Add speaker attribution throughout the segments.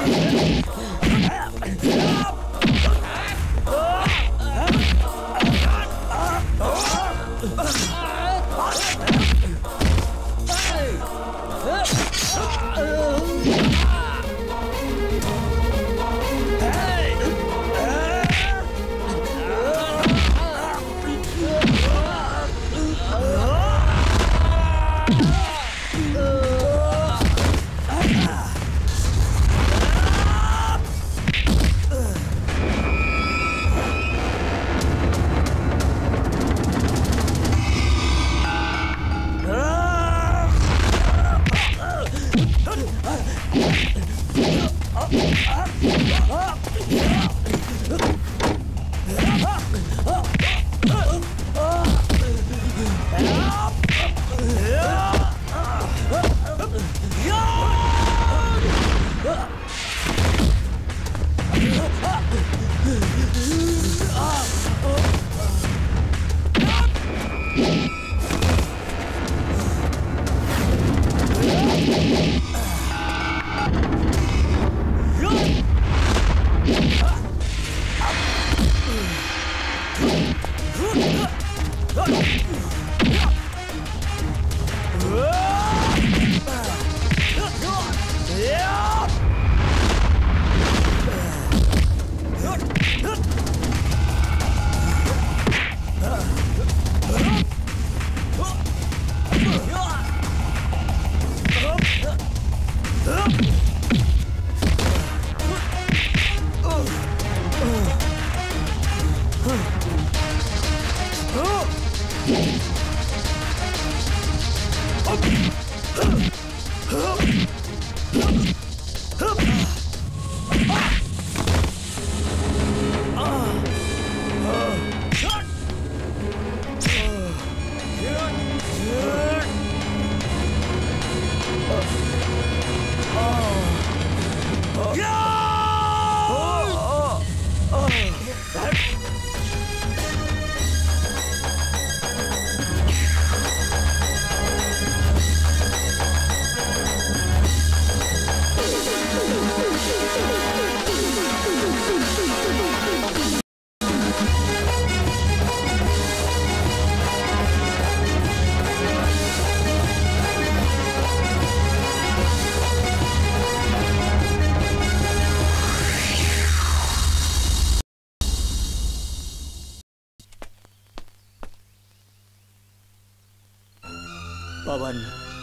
Speaker 1: पवन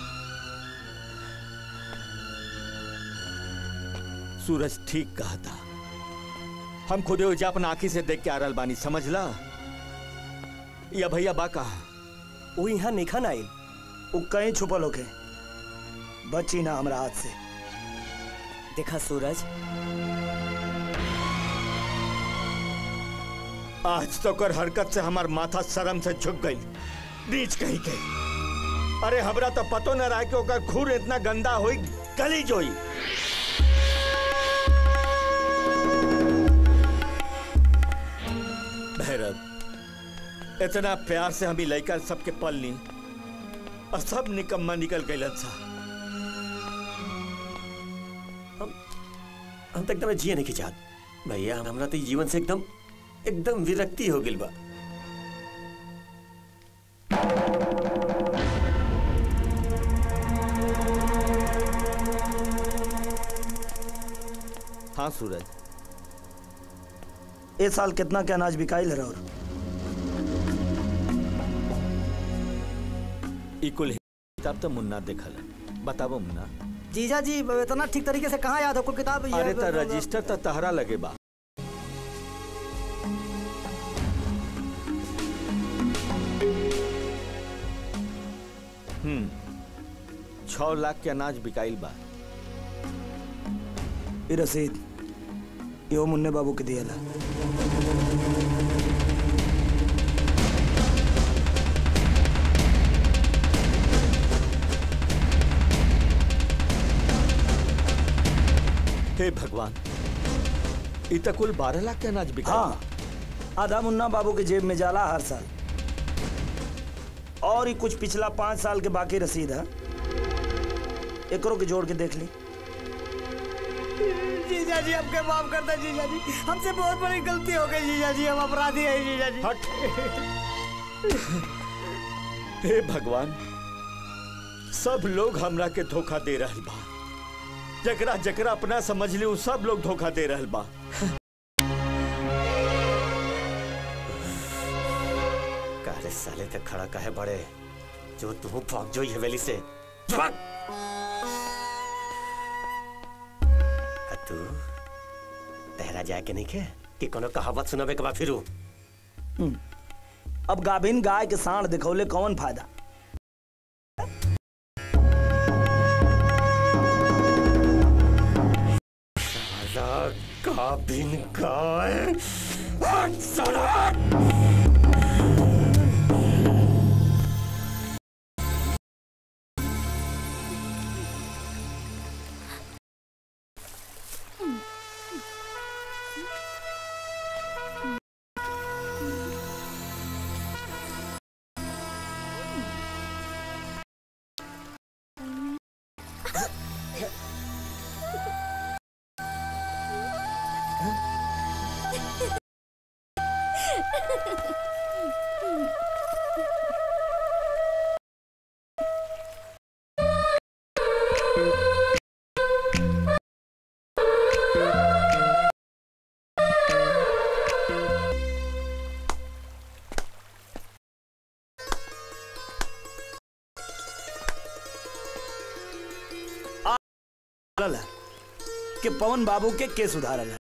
Speaker 1: सूरज ठीक कहा था हम खुदे उजा अपना आंखी से देख के आ रहल बानी समझला या भैया बा कहा
Speaker 2: वो यहाँ निखन आई वो कहीं छुपल होके बची ना हमरा हाथ से
Speaker 3: देखा सूरज
Speaker 1: आज तो कर हरकत से हमार माथा शर्म से झुक गई नीच कहीं गई अरे हमरा तो पतो न रहा कि ओकर खून इतना गंदा होई गली जोई भैरव इतना प्यार से हमी लड़का सबके पल ली और सब निकम्मा निकल गए सा
Speaker 3: हम तक एकदम जिए नहीं चाहत भैया हमरा तो जीवन से एकदम एकदम विरक्ति हो गिल बा
Speaker 1: हाँ सूरज
Speaker 2: इस साल कितना के अनाज बिकाइल है और
Speaker 1: इकुल किताब तो मुन्ना देखल बताबो मुन्ना
Speaker 4: जीजा जी इतना ठीक तरीके से कहाँ याद हो कोई किताब ये-
Speaker 1: अरे तो रजिस्टर तो तहरा लगे बा हम्म छह लाख के अनाज बिकाइल बा
Speaker 2: ये रसीद यो मुन्ने बाबू के दिया
Speaker 1: हे भगवान इ तो कुल बारह लाख के अनाज बिका
Speaker 2: हाँ आधा मुन्ना बाबू के जेब में जाला हर साल और ही कुछ पिछला पाँच साल के बाकी रसीद है एकरों के जोड़ के देख ली
Speaker 4: जीजा जी हमके माफ कर दे जीजा जी हमसे बहुत बड़ी गलती हो गई जीजा जी हम अपराधी हैं जीजा जी
Speaker 1: हट हे भगवान सब लोग हमरा के धोखा दे रहल बा जकरा जकरा अपना समझ ली उ सब लोग धोखा दे रहल बा
Speaker 3: कारे साले तक खड़ा काहे बड़े जो तू भाग जो ये हवेली से भाग आ तू तहरा जाए के नहीं के कि कोनो कहावत सुनाबे के बा फिरू
Speaker 2: अब गाभिन गाय के साण दिखौले कौन फायदा
Speaker 3: साला काबिन गाय हट साला
Speaker 2: सुधारल है कि पवन बाबू के के सुधारल है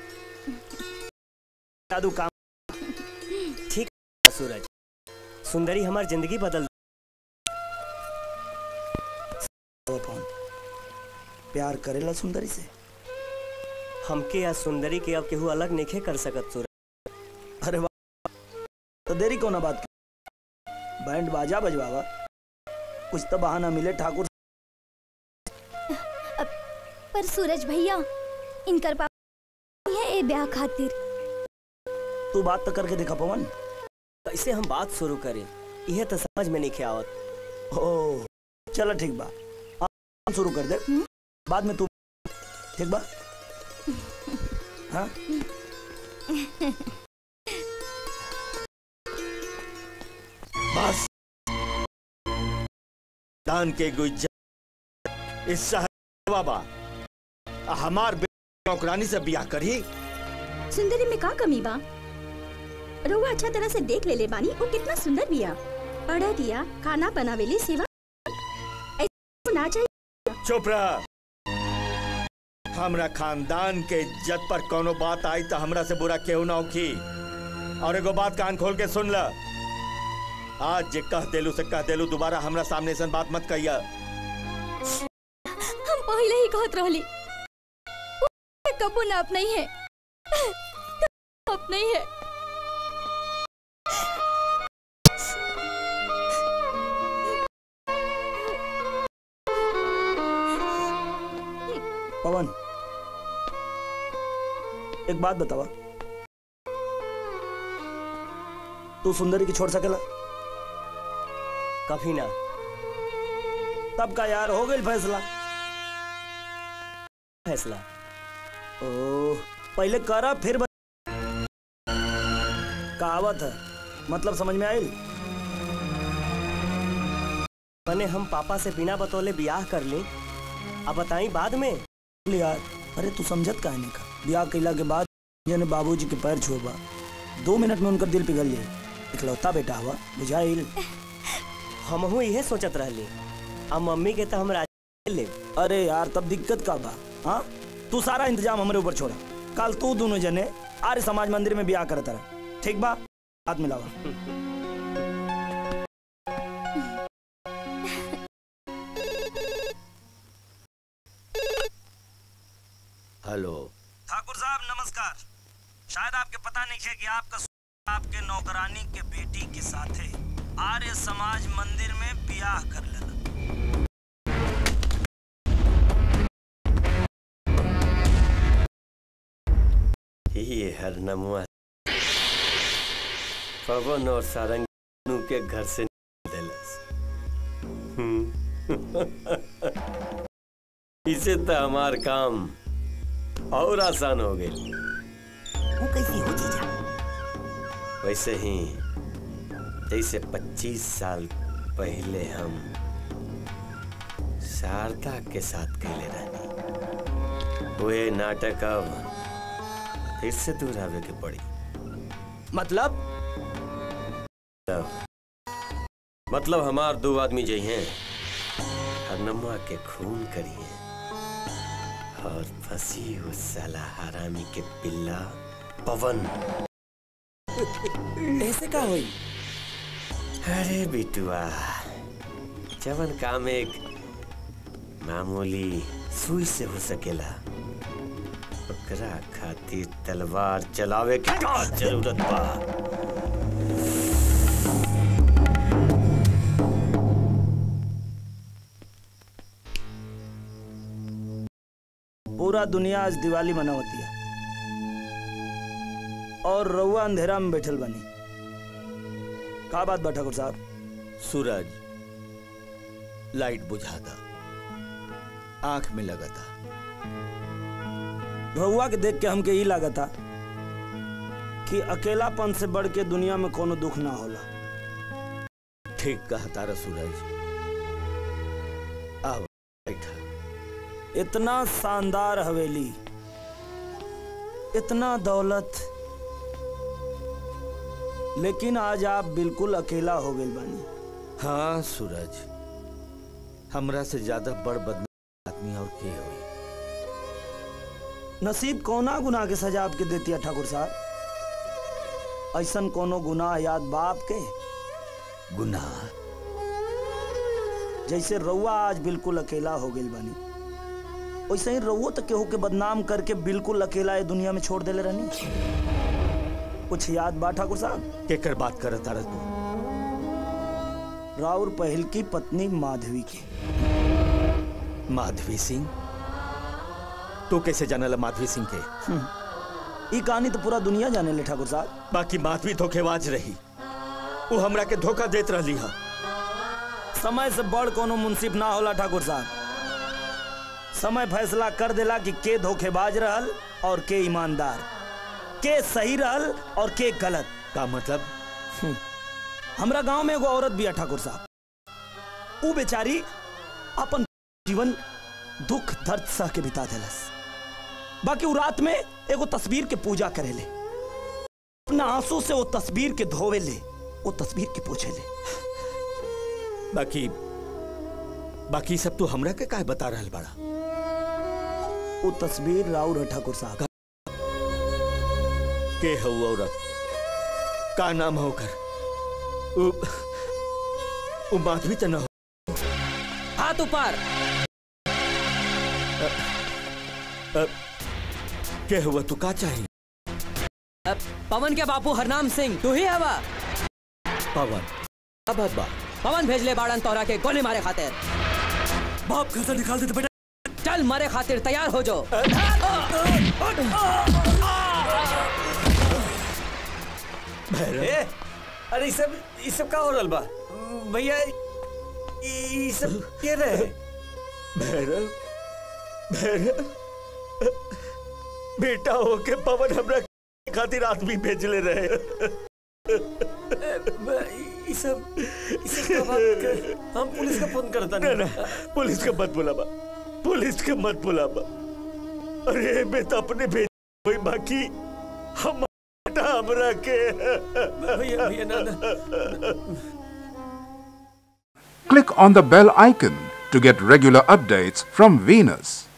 Speaker 2: जादू काम
Speaker 5: ठीक है, सूरज सुंदरी हमार जिंदगी बदल
Speaker 2: हो पवन प्यार करेला सुंदरी से
Speaker 5: हमके या सुंदरी के अब केहू अलग नहीं कर सकत सूरज
Speaker 2: अरे वाह तो देरी को ना बात की बैंड बाजा बजवावा कुछ तो बहाना मिले ठाकुर
Speaker 6: पर सूरज भैया इनकर पापा है ए ब्याह खातिर
Speaker 2: तू बात तो करके देखा पवन
Speaker 5: कैसे हम बात शुरू करें यह तो समझ में नहीं आवत
Speaker 2: ओ चलो ठीक बा आप शुरू कर दे बाद में तू ठीक बा हाँ
Speaker 1: बस दान के गुजर इस शहर बाबा हमार बेटी नौकरानी से बियाह करी
Speaker 7: सुंदरी में का कमी बा रउआ अच्छा तरह से देख ले ले बानी वो कितना सुंदर बिया पढ़ा दिया खाना बनावेली सेवा ऐसे ना चाहिए
Speaker 1: चुप रह हमरा खानदान के इज्जत पर कोनो बात आई तो हमरा से बुरा केहू ना होखी और एगो बात कान खोल के सुन ल आज जे कह देलू से कह देलू दोबारा हमरा सामने से बात मत कहिया
Speaker 6: हम पहले ही कहत रहली वो कबो ना अपना ही है अपना ही है
Speaker 2: पवन एक बात बतावा तू सुंदरी की छोड़ सकेला
Speaker 5: कभी ना
Speaker 2: तब का यार हो गई फैसला
Speaker 5: फैसला
Speaker 2: ओ पहले करा फिर बता। कहावत है मतलब समझ में आई
Speaker 5: मैंने हम पापा से बिना बतौले ब्याह कर ली अब बताई बाद में
Speaker 2: बोले यार अरे तू समझत काहे नहीं का ब्याह कैला के बाद जने बाबूजी के पैर छुआ दो मिनट में उनका दिल पिघल जाए इकलौता बेटा हुआ बुझाइल
Speaker 5: हमहू इहे सोचत रहली अब मम्मी के तो हम राजी ले
Speaker 2: अरे यार तब दिक्कत का बा हाँ तू सारा इंतजाम हमारे ऊपर छोड़ा कल तू दोनों जने आर्य समाज मंदिर में ब्याह करता रहा ठीक बा हाथ मिलावा
Speaker 3: हेलो
Speaker 2: ठाकुर साहब नमस्कार शायद आपके पता नहीं है कि आपका सु- आपके नौकरानी के बेटी के साथे आर्य समाज मंदिर में ब्याह कर लेला
Speaker 3: ये हर नमुआ पवन और सारंग के घर से निकाल देलस हम्म। इसे तो हमार काम और आसान हो गई
Speaker 4: वो कैसी हो जीजा
Speaker 3: वैसे ही जैसे 25 साल पहले हम शारदा के साथ कैले रहनी वे नाटक अब फिर से दोहरावे के पड़ी
Speaker 5: मतलब
Speaker 3: मतलब मतलब हमार दो आदमी जई हैं हरनमा के खून करिए और फंसी उस साला हरामी के पिल्ला पवन
Speaker 5: ऐसे का हुई
Speaker 3: अरे बिटुआ जवन काम एक मामूली सुई से हो सकेला ओकरा खातिर तलवार चलावे के का जरूरत बा
Speaker 2: पूरा दुनिया आज दिवाली मनावती है और रउआ अंधेरा में बैठल बनी का बात बा ठाकुर साहब
Speaker 1: सूरज लाइट बुझा था आंख में लगा था
Speaker 2: रउआ के देख के हमके ई लागता कि अकेलापन से बढ़ के दुनिया में कोनो दुख ना होला
Speaker 1: ठीक कहा तारा सूरज आओ बैठा
Speaker 2: इतना शानदार हवेली इतना दौलत लेकिन आज आप बिल्कुल अकेला हो गए बानी
Speaker 1: हाँ सूरज हमरा से ज्यादा बड़ बदनाम आदमी और के हुई
Speaker 2: नसीब कौना गुनाह के सजा आपके देती है ठाकुर साहब ऐसन कोनो गुनाह याद बाप के
Speaker 1: गुनाह
Speaker 2: जैसे रउआ आज बिल्कुल अकेला हो गई बानी वैसे ही रउओ तो केहू के बदनाम करके बिल्कुल अकेला ये दुनिया में छोड़ देले रहनी कुछ याद बा ठाकुर साहब
Speaker 1: केकर बात कर तारा तू
Speaker 2: राउर पहल की पत्नी माधवी की
Speaker 1: माधवी सिंह तू कैसे जानला माधवी सिंह के
Speaker 2: ई कहानी तो पूरा दुनिया जाने ले ठाकुर साहब
Speaker 1: बाकी माधवी धोखेबाज रही वो हमरा के धोखा देत रहली हा
Speaker 2: समय से बड़ कोनो मुंसिफ ना होला ठाकुर साहब समय फैसला कर देला कि के धोखेबाज रहल और के ईमानदार के सही रहल और के गलत
Speaker 1: का मतलब
Speaker 2: हमरा गांव में एगो औरत बिया ठाकुर साहब ऊ बेचारी अपन जीवन दुख दर्द सह के बिता देलस बाकी ऊ रात में एगो तस्वीर के पूजा करेले अपना आंसू से वो तस्वीर के धोवे ले वो तस्वीर के पूछे ले
Speaker 1: बाकी बाकी सब तू हमरा के काहे बता रहल बड़ा
Speaker 2: वो तस्वीर राउर है ठाकुर साहब
Speaker 1: के है वो औरत का नाम है ओकर उ, उ माधवी तो न हो
Speaker 5: हाथ ऊपर
Speaker 1: अ, के हुआ तू का चाहिए
Speaker 5: अब पवन के बापू हरनाम सिंह तू ही हवा
Speaker 1: पवन अब बा
Speaker 5: पवन भेज ले बाड़न तोरा के गोली मारे खातिर
Speaker 2: बाप घर से निकाल देते बेटा
Speaker 5: चल मरे खातिर तैयार हो जो
Speaker 3: ए, अरे ई सब ई सब का हो रहल बा भैया ई ई सब के रहे
Speaker 1: भैरव भैरव बेटा होके पवन हमरा खातिर आदमी भेजले रहे
Speaker 3: ब- ई सब ई सब का बात कर हम पुलिस का फोन करता
Speaker 1: ना ना
Speaker 3: नहीं
Speaker 1: पुलिस के मत बुलावा पुलिस के मत बुलावा अरे बेटा अपने भेज कोई बाकी हम हमरा के
Speaker 3: भैया भैया ना ना
Speaker 8: Click on the bell icon to get regular updates from Venus.